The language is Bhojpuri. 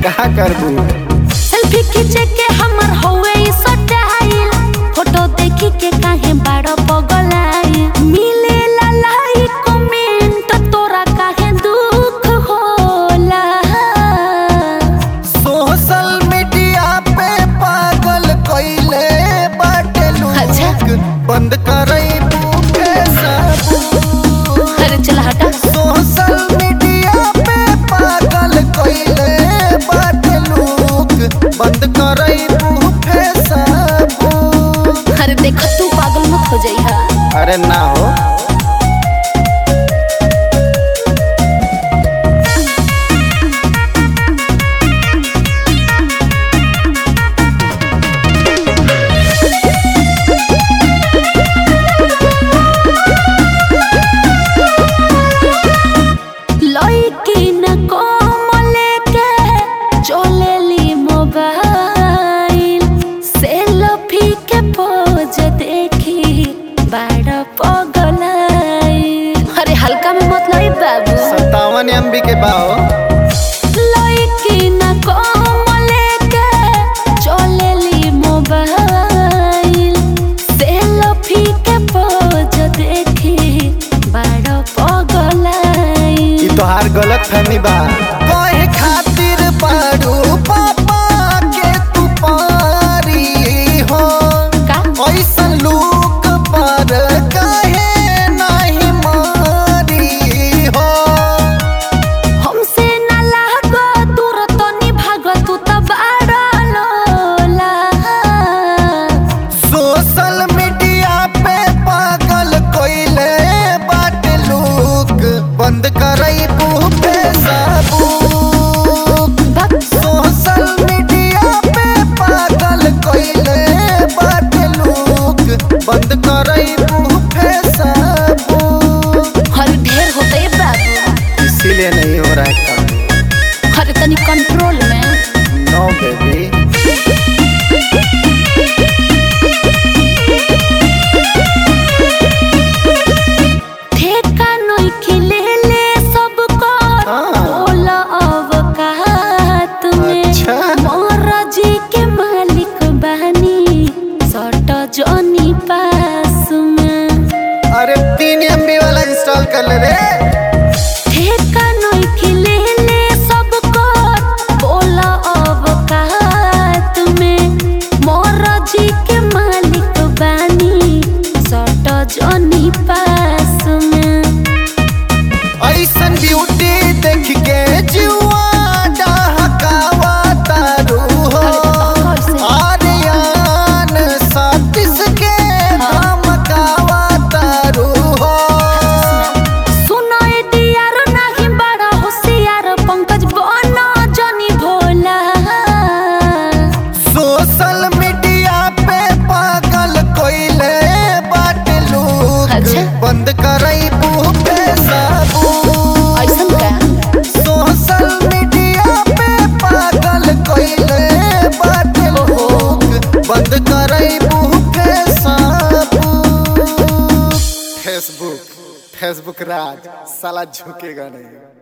का करबू सेल्फी खींचे के हमर होवे ई सटाइल फोटो देखी के काहे बड़ पगलाई मिले ला लाइक कमेंट तोरा काहे दुख होला सोशल मीडिया पे पागल कइले बाटे अच्छा। लोग बंद करई तू फेसबुक अरे चल हटा सोशल मीडिया पे पागल कइले बाटे लोग बंद करई तू फेसबुक अरे देख तू पागल मत हो जाई हा अरे ना हो लइकी न कम लेके चलेली मोबाइल सेल्फी के पोज देखी बड़ा पगलाई अरे हल्का में मत लई बाबू सत्तावन एम बी के बाओ लइकी न कम लेके चलेली मोबाइल सेल्फी के पोज देखी बड़ा पगलाई ई तोहार गलत फहमी बा कहे खातिर बारू पापा के तू पारी हो का ऐसन लोग पर काहे नहीं मारी हो हमसे न लागो दूर तो निभागो तू तो बड़ा लोला सोशल मीडिया पे पागल कोइले बाट लोग बंद करई बू फेसबुक बक सोशल मीडिया पे पागल कोइले बाट लोग बंद करई बू फेसबुक हर ढेर होते बाबू इसीलिए नहीं हो रहा है काम हर तनी कंट्रोल में नो बेबी ठेका नई खिले ले सबको हाँ। बोला अवकात में अच्छा। मोरा जी के मालिक बहनी सट जनी पास में अरे तीन एम बी वाला इंस्टॉल कर ले रे ठेका नई खिले ले सबको बोला अवकात में मोरा जी के मालिक बानी सट जनी पास में ऐसन ब्यूटी देख के जुआ डहकावा तारू हो आर्यन सतीश के धमकावा तारू हो सुनो ए डियर नाही बड़ा होशियार पंकज बना जनी भोला सोशल मीडिया पे पागल कोइले बाट लोग अच्छा। बंद करई बू फेसबुक ऐसन का सोशल मीडिया पे पागल कोइले बाट लोग बंद करई बू फेसबुक फेसबुक फेसबुक राज साला झुकेगा नहीं